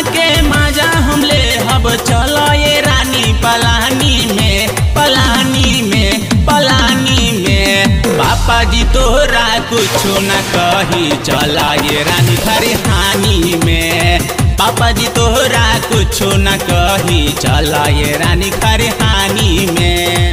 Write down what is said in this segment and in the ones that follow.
के मजा हम ले हब चलो ये रानी पलानी में पलानी में पलानी में पापा जी तोरा कुछो न कही चला ये रानी खरिहानी में पापा जी तोरा कुछो न कही चला ये रानी खरिहानी में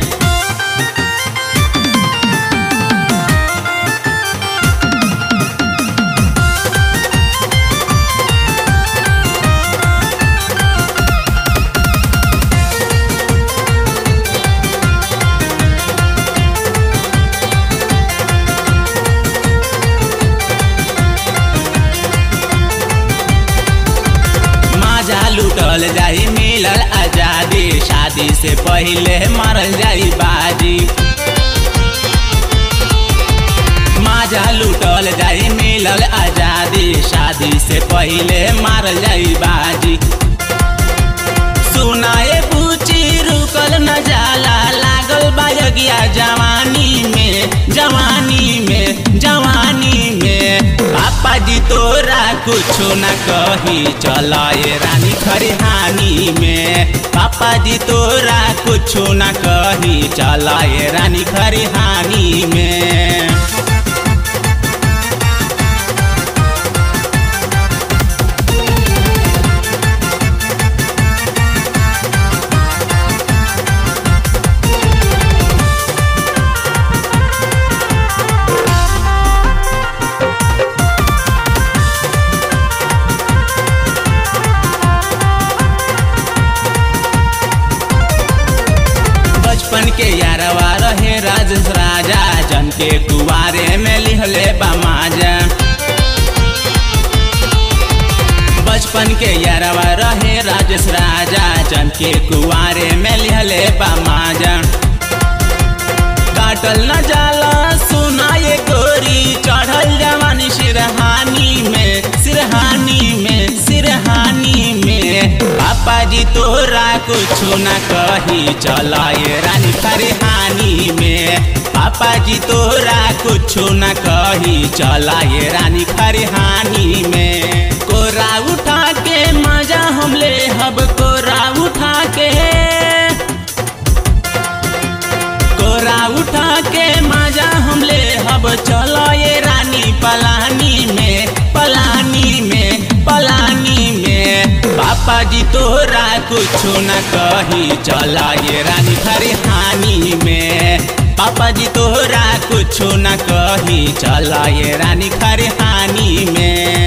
मजा लुटल जाई मिलल आजादी शादी से पहले मरल जाई बाजी मजा लुटल जाई मिलल आजादी शादी से पहले मारल जाई बाजी सुनाए पूछी रुकल न जाला लागल बायगिया जवानी में जवानी में जवानी में पापा जी तोरा कुछो न कही चलाए रानी खरिहानी में पापा जी तोरा कुछो न कही चलाए रानी खरिहानी में बचपन के यारवा रहे राजेश राजा जन के कुआरे में लिहले बमाजा बचपन के यारवा रहे राजेश राजा जन के कुआरे में लिहले बमाजा काटल न जाला सुनाए गोरी चढ़ल जवानी सिरहानी में सिरहानी में सिरहानी में पापा जी तोरा कुछो न कही चलाए रानी खरिहानी में पापा जी तोरा कुछो न कही चलाए रानी खरिहानी में कोरा उठा के मजा हम ले हब कोरा उठा के कोरा उठा के मजा हम ले हब चलो ये रानी पलानी में पलानी में पलानी में पापा जी तोरा कुछो न कही चला ये रानी खरिहानी में पापा जी तोरा कुछो न कही चला ये रानी खरिहानी में